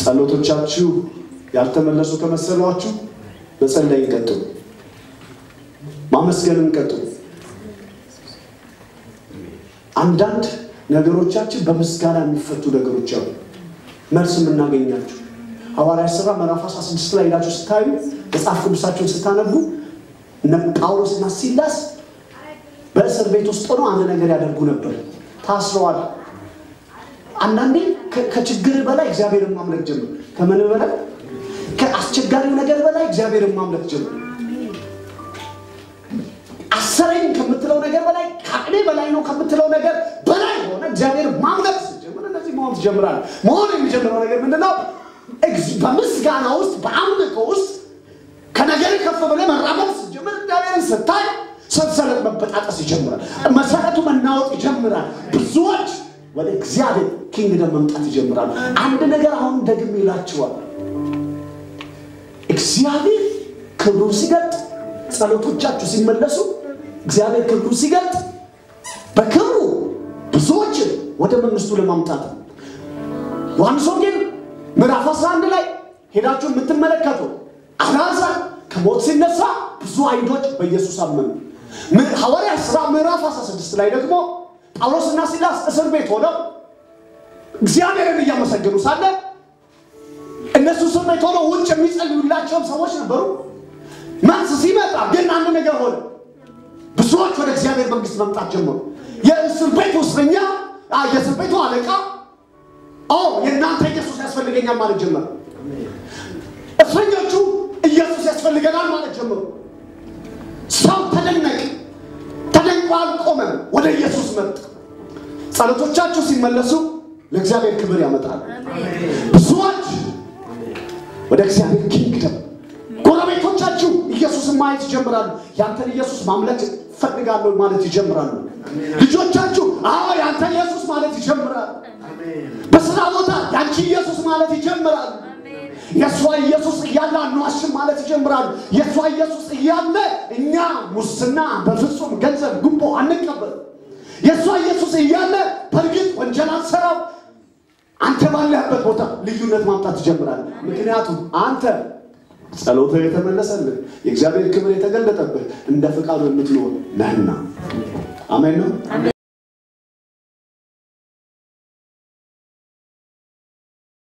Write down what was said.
ጸሎቶቻችሁ ያልተመለሱ ከመሰሏችሁ መጸለይን ቀጥሉ፣ ማመስገንን ቀጥሉ። አንዳንድ ነገሮቻችን በምስጋና የሚፈቱ ነገሮች አሉ፣ መልስ የምናገኛቸው ሐዋርያት ሥራ ምዕራፍ 16 ላይ ሄዳችሁ ስታዩ መጽሐፍ ቅዱሳቸውን ስታነቡ እነ ጳውሎስና ሲላስ በእስር ቤት ውስጥ ሆነው አንድ ነገር ያደርጉ ነበር። ታስረዋል። አንዳንዴ ከችግር በላይ እግዚአብሔርን ማምለክ ጀምር። ከምን በላይ ከአስቸጋሪው ነገር በላይ እግዚአብሔርን ማምለክ ጀምር። አሰረኝ ከምትለው ነገር በላይ ከአቅሜ በላይ ነው ከምትለው ነገር በላይ ሆነ እግዚአብሔር ማምለክ ስትጀምር እነዚህ መሆን ትጀምራለህ። መሆን የሚጀምረው ነገር ምንድነው? በምስጋና ውስጥ በአምልኮ ውስጥ ከነገር ከፍ ብለህ መራመድ ስትጀምር እግዚአብሔርን ስታይ ሰንሰለት መበጣጠስ ይጀምራል። መሰረቱ መናወጥ ይጀምራል። ብዙዎች ወደ እግዚአብሔር ኪንግደም መምጣት ይጀምራሉ። አንድ ነገር አሁን ደግሜ ይላችኋል። እግዚአብሔር ክብሩን ሲገልጥ፣ ጸሎቶቻችሁ ሲመለሱ፣ እግዚአብሔር ክብሩን ሲገልጥ በክብሩ ብዙዎችን ወደ መንግስቱ ለማምጣት ነው። ዮሐንስ ወንጌል ምዕራፍ 11 ላይ ሄዳችሁ የምትመለከቱ አልዓዛር ከሞት ሲነሳ ብዙ አይሁዶች በኢየሱስ አመኑ። ሐዋርያት ሥራ ምዕራፍ 16 ላይ ደግሞ ጳውሎስና ሲላስ እስር ቤት ሆነው እግዚአብሔርን እያመሰገኑ ሳለ እነሱ እስር ቤት ሆነው ውጭ የሚጸልዩላቸውም ሰዎች ነበሩ። መልስ ሲመጣ ግን አንድ ነገር ሆነ። ብዙዎች ወደ እግዚአብሔር መንግስት መምጣት ጀመሩ። የእስር ቤቱ እስረኛ የእስር ቤቱ አለቃ የእናንተ ኢየሱስ ያስፈልገኛል ማለት ጀመረ። እስረኞቹ ኢየሱስ ያስፈልገናል ማለት ጀመሩ። ሰው ተደነቀ። ተደንቆ አልቆመም፣ ወደ ኢየሱስ መጣ። ጸሎቶቻችሁ ሲመለሱ ለእግዚአብሔር ክብር ያመጣል። ብዙዎች ወደ እግዚአብሔር ኪንግደም፣ ጎረቤቶቻችሁ ኢየሱስን ማየት ይጀምራሉ። ያንተን ኢየሱስ ማምለክ ፈልጋለሁ ማለት ይጀምራሉ። ልጆቻችሁ አዎ ያንተን ኢየሱስ ማለት ይጀምራሉ። በስራ ቦታ ያንቺ ኢየሱስ ማለት ይጀምራሉ። የእሷ ኢየሱስ እያለ አንዋሽም ማለት ይጀምራሉ። የእሷ ኢየሱስ እያለ እኛ ሙስና በፍጹም ገንዘብ ጉቦ አንቀበል። የእሷ ኢየሱስ እያለ በእርግጥ ወንጀል አንሰራው። አንተ ባለህበት ቦታ ልዩነት ማምጣት ትጀምራለህ። ምክንያቱም አንተ ጸሎትህ የተመለሰልህ የእግዚአብሔር ክብር የተገለጠብህ እንደ ፍቃዱ የምትኖር ነህና። አሜን ነው።